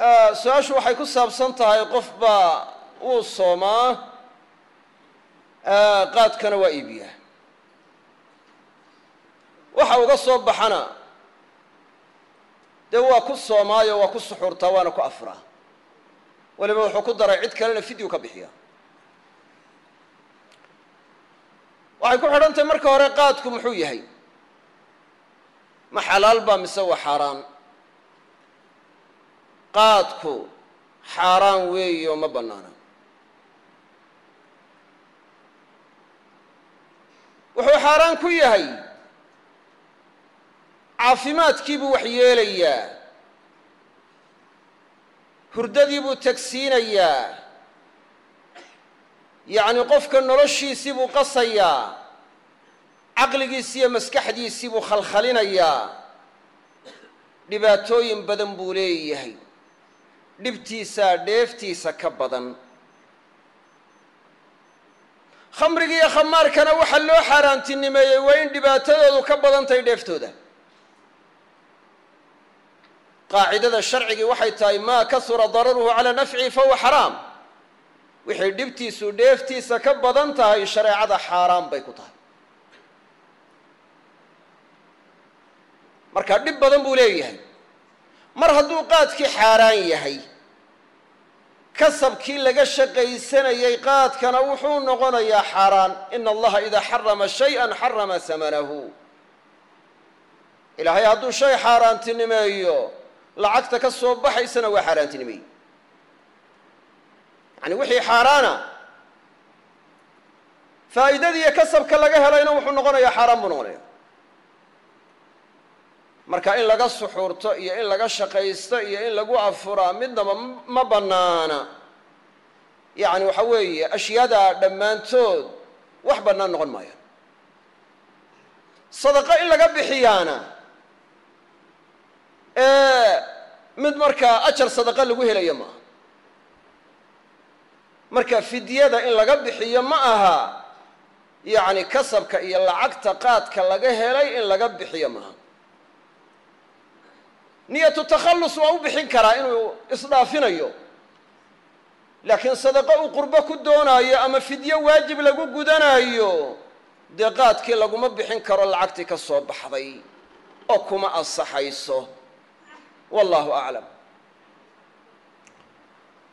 su-aashu waxay ku saabsan tahay qof baa wuu soomaa qaadkana waa iibiyaa waxa uga soo baxana dee waa ku soomaayo waa ku suxuurtaa waana ku afraa weliba wuxuu ku daray cid kalena fidyu ka bixiya waxay ku xidhan tahay marka hore qaadku muxuu yahay ma xalaal baa mise waa xaaraan qaadku xaaraan weeyi oo ma bannaana wuxuu xaaraan ku yahay caafimaadkiibuu wax yeelayaa hurdadii buu tagsiinayaa yacni qofka noloshiisii buu qasayaa caqligiisi iyo maskaxdiisii buu khalkhalinayaa dhibaatooyin badan buu leeyahay dhibtiisaa dheeftiisa ka badan khamriga iyo khamaarkana waxaa loo xaaraantinimeeyey waa in dhibaatadoodu ka badan tahay dheeftooda qaacidada sharcigii waxay tahay maa kahura dararuhu calaa nafcihi fahuwa xaraam wixay dhibtiisu dheeftiisa ka badan tahay shareecada xaaraan bay ku tahay marka dhib badan buu leeyahay mar hadduu qaadkii xaaraan yahay kasabkii laga shaqaysanayay qaadkana wuxuu noqonayaa xaaraan ina allaha idaa xarama shay-an xarama samanahu ilaahay hadduu shay xaaraantinimeeyo lacagta ka soo baxaysana waa xaaraantinimeeye yani wixii xaaraana faa'iidadiiyo kasabka laga helayna wuxuu noqonayaa xaaraan buu noqonaya marka in laga suxuurto iyo in laga shaqaysto iyo in lagu afuraa midnaba ma bannaana yacni waxa weeye ashyaada dhammaantood wax bannaan noqon maayaan sadaqo in laga bixiyaana mid markaa ajar sadaqa lagu helayo maaha marka fidyada in laga bixiyo ma aha yacni kasabka iyo lacagta qaadka laga helay in laga bixiyo maaha niyatu takhallus waa u bixin karaa inuu isdhaafinayo laakiin sadaqo uu qurbo ku doonaayo ama fidyo waajib lagu gudanayo dee qaadkii laguma bixin karo lacagtii ka soo baxday oo kuma ansaxayso wallahu aclam